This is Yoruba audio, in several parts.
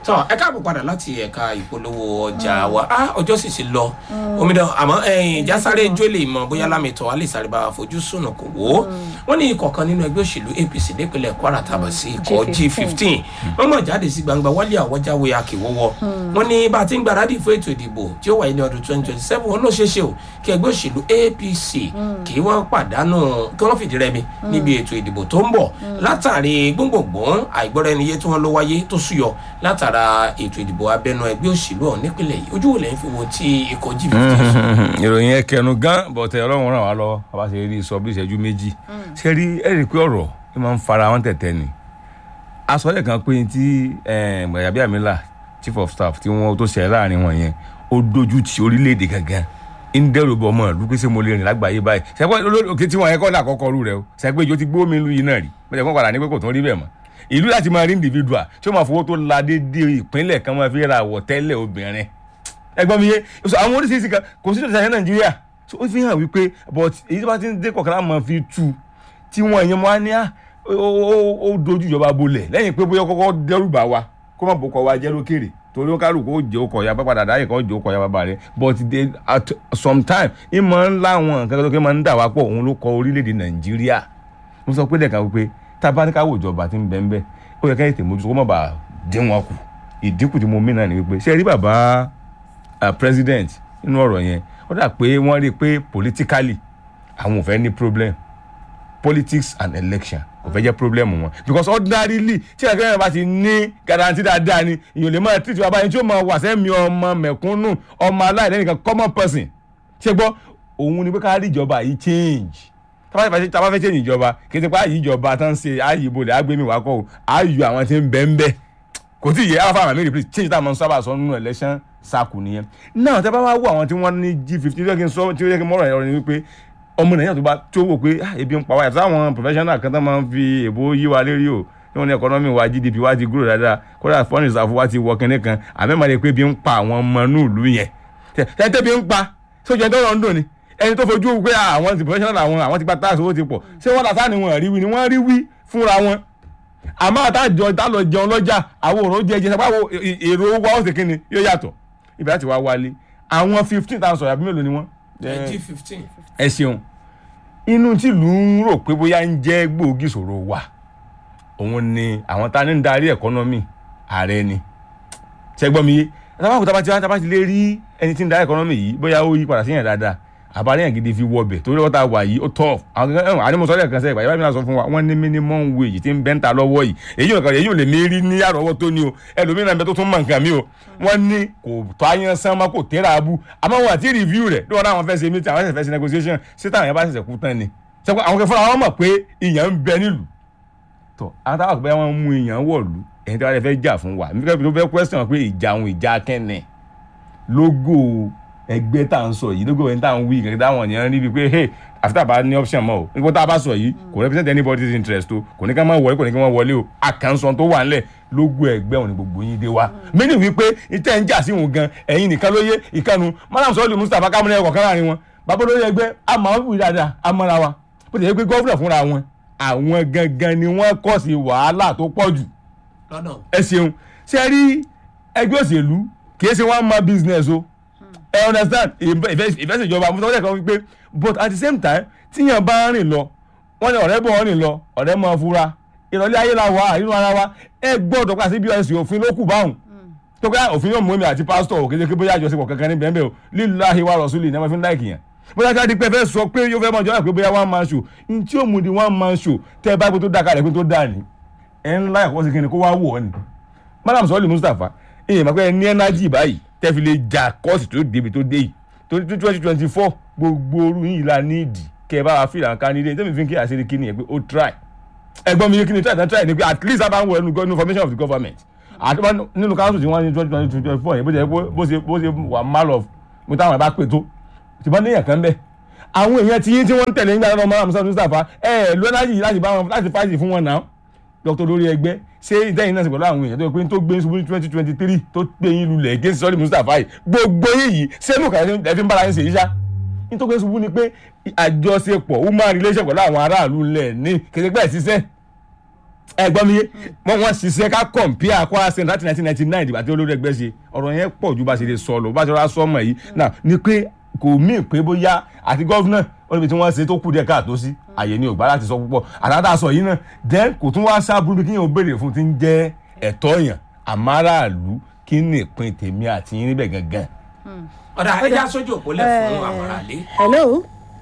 tọ́ ẹ káàbọ̀ padà láti ẹ̀ka ìpolówó ọjà wa á ọjọ́ sì ti lọ omidan àmọ́ ẹ̀yìn jásáré jólè mọ̀ bóyá lámìtọ́ alẹ́ sáré bá fojú sùnù kò wò ó wọ́n ní ikọ̀ kan nínú ẹgbẹ́ òṣèlú apc nípínlẹ̀ kwara tàbí sí ikọ̀ g fifteen wọ́n mọ̀ jáde sí gbangba wálé àwọ̀jáwé akíwọ́wọ́ wọ́n ní bá a ti ń gbáradì fún ètò ìdìbò tí ó wáyé ní ọdún twenty twenty seven wọn ló ṣeé ṣe o kí ẹgbẹ́ òṣèlú apc kí wọ́n pàdánù kí wọ́n fìdí rẹmi níbi ètò ìdìbò tó ń bọ̀ látàrí gbóngbòngbòn àìgbọ́ra ẹni yé tí wọ́n ló wáyé tó súyọ látara ètò ìdìbò abẹ́nú ẹgbẹ́ òṣèlú ọ̀hún nípìnlẹ̀ yìí ojú wo lẹ́yìn fi wo tí ikọ̀ g fifteen sọ. ìròyìn ẹ kẹnu gan bọ̀tẹ̀ ọlọ́run ràn wá lọ bá a ṣe rí sọ bí ìṣẹ́jú méjì ṣe rí ẹ rí i pé ọ̀rọ̀ ẹ máa ń fara wọn tẹ̀tẹ̀ ni asọ́lẹ̀ kan pé tí gbàyàbí àmìlà chief of staff tí wọ́n tó ṣẹlẹ̀ láàrin wọn yẹn ó dojú ti orílẹ̀-èdè gangan ń dẹ́rù bọ̀ ọmọ ìlú pé ṣé mo lè rìn lágbàáyé báyìí ṣẹ́pẹ́ òkè tí wọ́n yẹn kọ́ ní àkọ́kọ́ rú rẹ o ṣẹ́pẹ́ ìjọ ti gbó mi lu yìí náà rí bẹ́ẹ̀ kọ́ padà ní pé kò tún rí bẹ́ẹ̀ mọ́ ìlú láti máa rí individual tí ó máa fowó tó la dédé ìpínlẹ̀ kan máa fi ra àwọ̀tẹ́lẹ̀ obìnrin ẹgbọ́n mi yé so àwọn oríṣiríṣi kan kò sí ìṣẹ̀lẹ̀ nàìjíríà so ó fi hàn wípé but èyí tó bá ti ń dé kọ̀ọ̀kan láwọn máa fi tu tí wọ́n yẹn máa ní à ó dojú ìjọba bolẹ̀ lẹ́yìn pé bóyá kọ́kọ́ dẹ́rù bá wa kó má bò kọ́ wa jẹ́ lókèrè torí ó kálukú ó jẹ́ ọkọ̀ ya padà dáyé kan ó jẹ́ ọkọ̀ ya bàbá rẹ̀ but they at some time ìmọ̀ ńlá wọn nǹkan tó kí máa ń dà wá pọ̀ òun ló kọ orílẹ̀-èdè nàìjíríà mo sọ pé lẹ́ẹ̀kan wípé tá a bá ní ká wò ìjọba tí ń bẹ́ ń bẹ́ ó yẹ ká ètè mójútó kó má bàa dín wọn kù ìdínkù tí mo mí náà ni wípé ṣé ẹ rí bàbá president nínú ọ̀rọ̀ yẹn ó dà pé wọ́n rí i pé politically àwọn ò fẹ́ ní problem politics and election kò fẹ́ jẹ́ problem wọn because ordinarily tí ẹ̀ka yẹn bá ti ní guarantee dáadáa ni èèyàn lè máa treat bàbá yẹn tí ó máa wà sẹ́mi ọmọ mẹ̀kúnnù ọmọ aláìlẹ́nìkan common person ṣé gbọ́ òun ni pé ká rí ìjọba yìí change tábà fẹ́ change ìjọba kì í ti pa àyè ìjọba tán ṣe àyè ìbòlẹ̀ àgbẹ̀mí wà kọ́ àyè àwọn tí ń bẹ́ ń bẹ́ kò tí ì yẹ alpha amami replace change táwọn sábà sọ nínú election sáàkù nìyẹn náà tẹ́ bá wá wọ àwọn tí wọ́n ní g fifteen tí ó yẹ kí n sọ tí ó yẹ kí n mọ̀rọ̀ ẹ̀rọ ni wípé ọmọ nàìjíríà tó bá tó wò pé ebi ń pa wá yàtọ̀ àwọn professional kan tó máa ń fi èbó yí wa lérí o tí wọ́n ní economy wa gdp wa ti grow dáadáa kódà foreign reserve wa ti wọ kínní kan àmẹ́mọ̀ rẹ̀ pé ebi ń pa àwọn ọmọ inú ìlú yẹn tẹ́tẹ́ bí ń pa sójú ẹni tó rọ̀ ń dùn ni ẹni tó fojú pé àwọn ti professional àwọn àwọn ti gba tax owó ti pọ̀ ṣé wọ́n làtà ni wọ́n rí wí ni wọ́n rí wí fúnra wọn àmọ́ àtàjọ ìtàlọ́ jẹun lọ́jà àwọn òrùn jẹ jẹ sábà èrò owó wa ó sì kíni yóò yàtọ̀ ibẹ̀ láti wá wálé àwọn fifteen thousand àbí mélòó ni wọ́n. g fifteen. ẹ ṣeun inú tìlú ń rò pé bóyá ń jẹ́ gbòógì ìṣòro wa òun ni àwọn tá a ní ń darí ẹ̀kọ́nọ́mì ààrẹ ni ṣẹ́gbọ́n mi yé tábà kò tábà ti lè rí ẹni tí ń darí ẹ̀kọ́nọ́mì yìí bóyá ó yí padà sí yẹn dáadáa àbáríyàn gidi fi wọbẹ̀ torí wọ́n ta wà yìí ó tọ́ àdìmọ̀sọ́lẹ̀ kan sẹ́yìn ìgbàyàwó mi sọ fún wa wọ́n ní minimum wage tí ń bẹ́ ń ta lọ́wọ́ yìí èyí ò èyí ò lè mí rí ní àrọ́wọ́ tó ní o ẹlòmíràn bẹ tó tún mọ̀ nǹkan mi o wọ́n ní kò tó ayan sán mọ́ kò tẹ́ra abú àmọ́ wọn àti review rẹ̀ lọ́wọ́ náà wọ́n fẹ́ ṣe meeting àwọn fẹ́ ṣe negotiation ṣé táwọn yẹn bá ṣẹ̀ṣẹ̀ kú tán ni ṣẹ́kọ̀ àwọn kẹfọ́n àwọn mọ̀ pé ìyàn ń bẹ nílùú tọ́ àwọn táwọn àgbẹ̀ wọn mú ìyàn wọ̀lú ẹ̀yin tí wọ́n fẹ́ jà fún wa nígbà tó fẹ́ question pé ìjà àwọn ìjà kẹ́nẹ̀ lógò ẹgbẹ́ tá à ń sọ yìí lógo ẹni tá à ń wí kẹ̀kẹ́ táwọn ènìyàn rí bíi pé hey àfi bá ní option mọ́ o nígbà tá a bá sọ yìí kò represent anybody's interest o kò ní ká máa wọlé kò ní ká máa wọlé o àkànṣan tó wà nílẹ̀ lógo ẹgbẹ́ òní gbogbo yín dé wa mí ní wípé ìtẹ́ ń jà sí òun gan ẹ̀yin nìkan ló yé ìkànnù madam sọ́ọ́lì mustapha kámúlẹ̀ ẹ̀kọ́ kan láàrin wọn bàbá olórí ẹgbẹ́ àmọ́ wí dáadáa àmọ́ra wa bó ti yẹ pé gọ́fúnà fúnra wọn àwọn gangan ni wọ́n kọ́ sí wàhálà tó pọ̀ jù ẹ ṣeun ṣe rí ẹgbẹ́ òṣèlú kì í ṣe one man business o ẹ understand ìfẹsẹ̀jọba mo sọ wọ́n kan wípé but at the same time tíyàn bá ń rìn lọ wọ́n ní ọ̀rẹ́ bọ̀ wọ́n rìn lọ ọ̀rẹ́ máa fura ìrọ̀lẹ́ ayé la wà nínú ara wa ẹ gbọ́dọ̀ pa sí bọ́s òfin ló kù báwọn tó kẹ́ òfin yóò mú èmi àti pásítọ̀ òkè jẹ́ kí bóyá àjọṣepọ̀ kankan ní bẹ́ẹ̀ o lílàhí wa rọ̀ṣúlì ní wọ́n fi ń láìkì yẹn bóyá ká di pé fẹ́ sọ pé yóò fẹ́ mọ̀ jọ́nà pé bóyá one man show ní tí yóò mú di one man show tẹ́ ẹ bá gbé tó dáa kalẹ̀ pé tó dáa ní ẹ ń láyà kó sì kí ni kó wá wọ̀ ọ́ ni madam sọ́ọ́lì mustapha ìyẹn mọ̀ pé ẹ ní ẹ́nájì báyìí tẹ́fi lè jà kọ́ọ̀sì tó débi tó dé yìí torí two twenty twenty four gbogbo orú yìí la ní ìdí kẹ́ ẹ bá wa fìlà kan nílé tẹ́mi fi ń kí àṣírí kí ni ẹ pé ó try ẹgbọ́n mi kí ni try try try ni pé at least a bá ń wọ ẹnu information of the government àti nínú council tí wọ́n ní twenty twenty twenty four yẹn bó ṣe bó ṣe bó ṣe wà mal of mo táwọn ẹ bá pè tó tí wọ́n níyàn kan bẹ́ẹ̀ àwọn èèyàn tí yín tí wọ́n ń tẹ̀lé nígbà náà mọ́ Mustapha ẹ lọ láti láti bá wọn láti fáìsì fún wọn náà dr lórí ẹgbẹ́ ṣé ìdẹ́yìn náà sì pẹ̀lú àwọn èèyàn tó yẹ pé tó gbé ṣubú ní twenty twenty three tó gbé yín lulẹ̀ gé sọ́ọ́lì Mustapha yìí gbogbo yín yìí sẹ́nu kàlẹ́ ẹ fi ń bára yín ṣe yíṣá ní tó gbé ṣubú ni pé àjọṣepọ̀ human relation pẹ̀lú àwọn aráàlú ńlẹ̀ ní kẹsẹ̀gbẹ́ ìṣiṣẹ́ ẹ gbọ́ mi yé wọ́n wọ́n ṣiṣẹ́ ká compare Kwara State láti nineteen ninety nine ìgbà tí olórí ẹgbẹ́ ṣe ọ̀rọ̀ yẹn pọ̀ ju bá ṣe lè sọ lọ bá ṣe rà sọ́mọ̀ yìí náà ni pé kò mí pé bóyá àti gọ́fúnà wọ́n níbi tí wọ́n ṣe tó kù díẹ̀ káàtó sí àyè ni ògbà láti sọ púpọ̀ àtàtà sọ yìí náà then kò tún wá sábúrú kí yẹn ò béèrè fún ti ń jẹ́ ẹ̀tọ́ yàn àmáràlú kí ni ìpín tèmi àti yín níbẹ̀ gangan. ọ̀dà ẹja sójú òpó lẹ̀ fún àwọn aráalé. hello.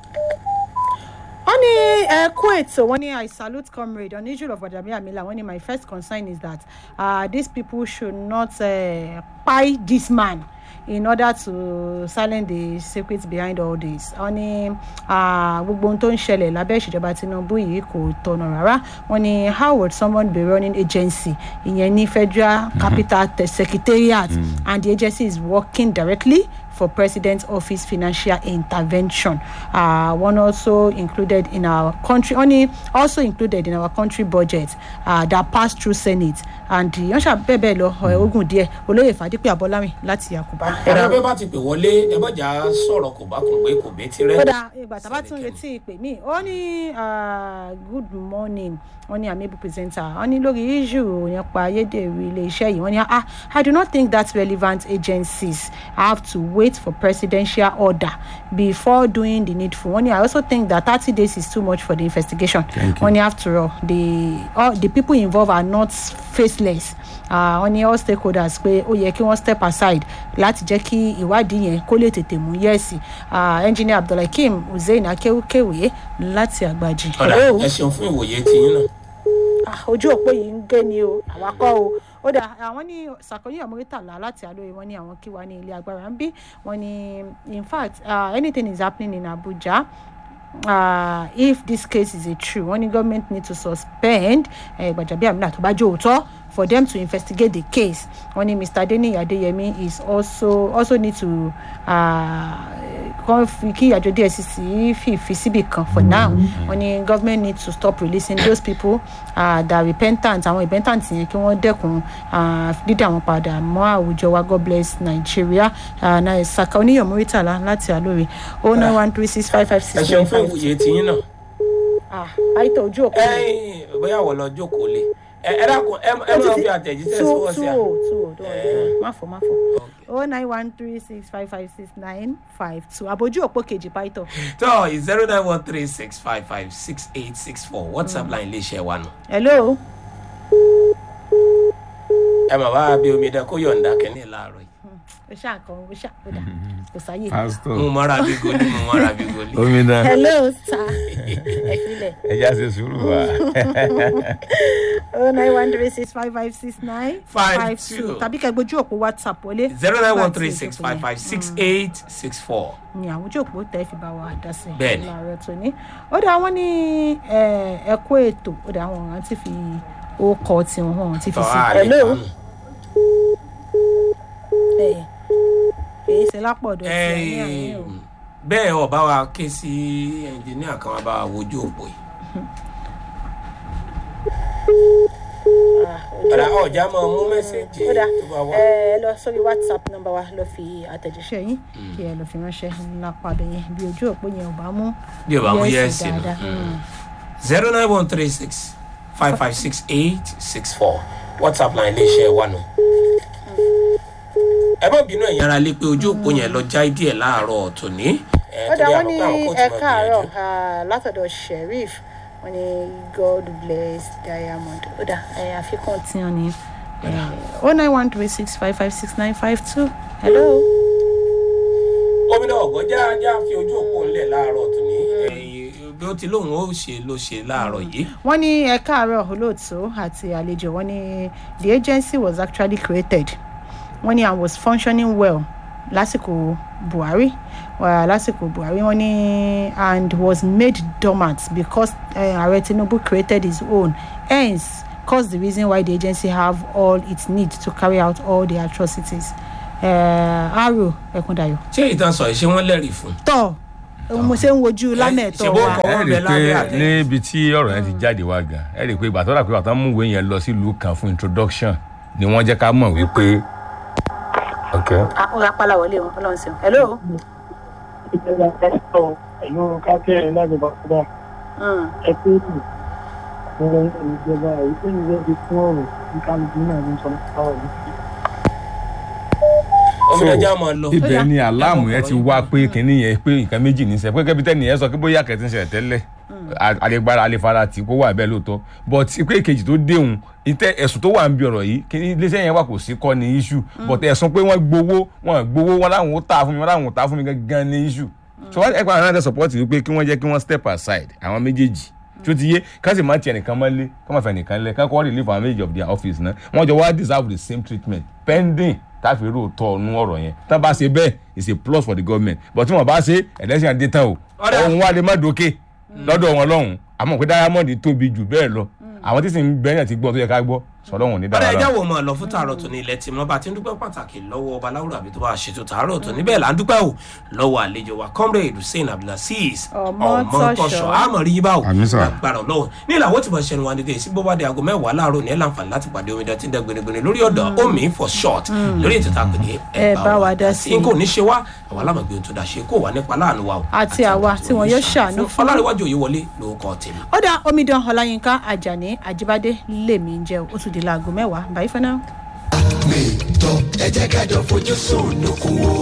wọ́n ní ẹ̀kú ètò wọ́n ní i salute comrade oníjùlọ of Gbàjàbí Àmìlà wọ́n ní my first concern is that uh, these people should not uh, pie this man in order to silence the secret behind all this wọ́n ní ah, gbogbo ohun tó ń ṣẹlẹ̀ lábẹ́ ìṣèjọba Tinubu yìí kò tọ̀nà rárá wọ́n ní how would someone be running agency ìyẹn ní federal capital Te- secretariat and the agency is working directly for president's office financial intervention uh, one also included in our country only also included in our country budget uh, that passed through senate and wọ́n ṣàbẹ̀bẹ̀ lọ ẹ̀ ogun díẹ̀ olóyè fàdípẹ́ abọ́lámi láti yakuba. ẹ̀rọ bẹ́ẹ̀ bá ti pè wọlé ẹ bọ́jà sọ̀rọ̀ kò bá kùn pé kò bẹ́ẹ̀ ti rẹ́. kódà ìgbà tá a bá tún retí ìpè mí ó ní ah, good morning wọ́n ní amiable presenter wọ́n ní lórí issue nípa ayédèrú iléeṣẹ́ yìí wọ́n ní ah i do not think that relevant agencies have to wait for presidential order before doing the needful wọ́n ní i also think that thirty days is too much for the investigation wọ́n ní after all the all the people involved are not faceless Ah, wọ́n ní all stakeholders pé ó yẹ kí wọ́n step aside láti jẹ́ kí ìwádìí yẹn kó lè tètè mú yẹ́ẹ̀sì engineer abdulhakeem hussein akéwkéwé láti àgbàjì. ọ̀dà Hello? ẹ ṣeun fún ìwòye tiyín náà. Ah, ojú òpó yìí ń gé ni o àwa kọ́ o ó dà àwọn ní sàkóyè ọmọrítàlá láti àlóye wọn ní àwọn kí wa ní ilé agbára ń bí wọn ní in fact uh, anything is happening in abuja uh, if this case is a true wọn ní government need to suspend uh, Gbajabi Amila tó bá jẹ́ òótọ́ for them to investigate the case wọn ní mr adeniyi adeyemi is also also need to uh, kàn fi kí àjọ dssc fìfi síbì kan for now wọn ní government need to stop releasing those people uh, that repentant àwọn repentant yẹn kí wọ́n dẹ́kun uh, dídá wọn padà mọ́ àwùjọ wa god bless nigeria uh, na saka oníyàn muritala láti àlórí oh nine one three six five five ẹ six ṣeun nine fún five ìwòye tiyín náà. ah àìtọ́ ojú òkú ẹ̀yin bóyá wọ́n lọ jókòó lé ẹ ẹ dákun ẹ ẹ máa fi àtẹ̀jíṣẹ́ sí wọ́n sí à. two two two má fọ má fọ oh nine one three six five five six nine five two àbójú òpó kejì pàìtọ́ tó zero nine one three six five five six eight six four whatsapp line iléeṣẹ́ wa nù. hello ẹ mà bá bí omi dán kó yọ̀ǹda kẹ́ni láàárọ̀ yìí. o ṣáà kan o ṣáà o dà kò sáyè mo pásítọ̀ mọ́ra bí goli mo mọ́ra bí goli. omidan hello sir ẹ filẹ̀ ẹja ṣe sùúrù wa. oh nine one three six five five six nine Five two. tàbí kẹ́ gbójú òpó whatsapp wọlé zero nine one Láti three six ìjókòó five five six eight six four. ni àwọn ojú òpó tẹ́ fi bá wa dá sí i Bẹ́ẹ̀ni. láàárọ̀ tó ní ó dà wọ́n ní ẹ̀kọ́ ètò ó dà àwọn ọ̀ràn ti fi ókọ tiwọn wọn ti fi tọ́ sí a lè hello kánú. ẹ̀ èyí ṣe lápọ̀dọ̀ tí a ní àárín o. bẹ́ẹ̀ ọba wa ké sí ẹnjìníà kan wá bá wa wojú òpó yìí. Ah, ojú ọ̀dà ọ̀já máa mú mẹ́sẹ̀gì ó dà tó bá wà. ẹ lọ sórí whatsapp nọ́mbà wa lọ fi àtẹ̀jíṣẹ́ yín kí ẹ lọ fi ránṣẹ́ lápá abẹ yẹn bí ojú òpó yẹn ò bá mú bí o bá mú yẹ́sì yẹ́sì nù. dáadáa. Mm. zero nine one three six five five six eight six four whatsapp line iléeṣẹ́ wa nù. ẹ má bínú ẹ̀yin ara lé pé ojú òpó yẹn lọ já díẹ̀ láàárọ̀ tòní. ẹ, ó dà torí wọ́n ní àkókò àwọn kóòtù ẹ máa káàárọ̀ gbìyànjú. ah, látọ̀dọ̀ sheriff wọ́n ní god bless diamond ó dà ẹ àfikún tí wọ́n ní oh nine one three six five five six nine five two hello. gómìnà ọ̀gọ́jà já fi ojú òpó ńlẹ̀ láàárọ̀ tòní. ẹ̀yin bí ó ti lóun ó ṣe ló ṣe láàárọ̀ yìí. wọ́n ní ẹ káàárọ̀ olóòtú àti àlejò wọ́n ní the agency was actually created wọ́n ní and was functioning well lásìkò buhari uh, lásìkò buhari wọ́n ní and was made dormant because uh, ààrẹ tinubu created his own hence cause the reason why the agency have all it need to carry out all the atrocities uh, aro ẹkúndayọ. ṣé ìtàn sọ yìí ṣé wọ́n lẹ́rìí fún un. tọ́ mo ṣe ń wojú lámẹ̀tọ́ ṣe bó wa. kọ́ ẹ wọ́n rí bẹ i lábẹ́ pé àtẹ. níbi tí ọ̀rọ̀ yẹn ti jáde wá gan ẹ rí i pé ìgbà tó rà pé ìgbà tó ń mú ìwé yẹn lọ sílùú kan fún introduction ni wọ́n jẹ́ ká mọ̀ wípé. okay. ah ó rapala wọlé o ọlọ́run ṣeun hello. ìjọba pásítọ̀ ẹ̀yọ́ kákẹ́rẹ́ láti bàbá Mm. ẹ̀kú ìlú àpẹẹrẹ ìjọba ìpín ìwé ti fún ọ̀rọ̀ ní kálukú náà ní sọ nípa ọ̀rọ̀ omi ẹja máa lọ. ibẹ̀ ni Ó aláàmù yẹn ti wá pé kínní yẹn pé nǹkan méjì ní sẹ́ pé kẹ́bi tẹ́ni yẹn sọ pé bóyá kẹ́tí ń ṣẹlẹ̀ tẹ́lẹ̀ àlegbára alefara tí kò wà bẹ́ẹ̀ lóòótọ́ but pé kejì tó déhùn ìtẹ́ ẹ̀sùn tó wà ń bi ọ̀rọ̀ yìí kí iléeṣẹ́ yẹn wà kò sí kọ́ ni issue but ẹ̀sùn pé wọ́n gbowó wọ́n gbowó wọn láwọn ó tà fún mi wọn láwọn ó tà fún mi gangan ni issue so wọ́n ẹ̀kọ́ àwọn náà support wípé kí wọ́n jẹ́ kí wọ́n step aside àwọn méjèèjì tí ó ti yé ká sì má tiẹ̀ nìkan mọ́lé ká má fẹ́ nìkan lẹ̀ ká kọ́ relieve àwọn méjèèjì of their office náà wọ́n jọ wá deserve the same treatment pending táfi rò tọ́ ọ̀nù ọ̀rọ̀ yẹn tá bá ṣe bẹ́ẹ̀ it's a plus for the government but tí wọ́n bá ṣe election adé tán o Ọ̀dà. ọ̀hún wa lè má dókè lọ́dọ̀ wọn lọ́hùn àmọ́ pé diamond tóbi jù bẹ́ẹ̀ lọ àwọn tí sì ń bẹ́ẹ̀ náà ti gbọ́ tó yẹ ká gbọ́ sọlọ́hùn ní ọ̀rẹ́ dára ẹja wo máa lọ fún tààrọ̀ tó ní ilẹ̀ tí mo bá ti ń dúpẹ́ pàtàkì lọ́wọ́ ọba láwùrọ̀ àbí tó bá ṣètò tààrọ̀ tó níbẹ̀ là ń dúpẹ́ o lọ́wọ́ àlejò wa comrade hussein abdulaziz Ọmọtọ́ṣọ́. àmọ̀ rí yín bá o Àmín sà. agbára ọlọ́run ní ìlàwọ́ tí mo ṣe ẹnu wa dédé sí bóbá di aago mẹ́wàá láàárọ̀ ní ẹ̀ láǹfààní láti pàdé omidan tí ń dẹ gbẹnugbẹnu lórí ọ̀dọ̀ omi for short lórí ètò tá a pè ní Ẹ bá wa dá sí i. n kò ní ṣe wá àwọn alámọ̀gbé ohun tó dá ṣe kó wà nípa láàánú wa o Àti àwa tí wọn yóò ṣàánú fún. ọlárẹ̀wájú òye wọlé lórúkọ tèmi ó dá omidan ọláyínká ajani ajibade lèmi ń jẹ ó tún di láago mẹ́wàá báyìí fẹ́ náà. mi tọ́ ẹ jẹ́ ká jọ fojú sùn lókun wo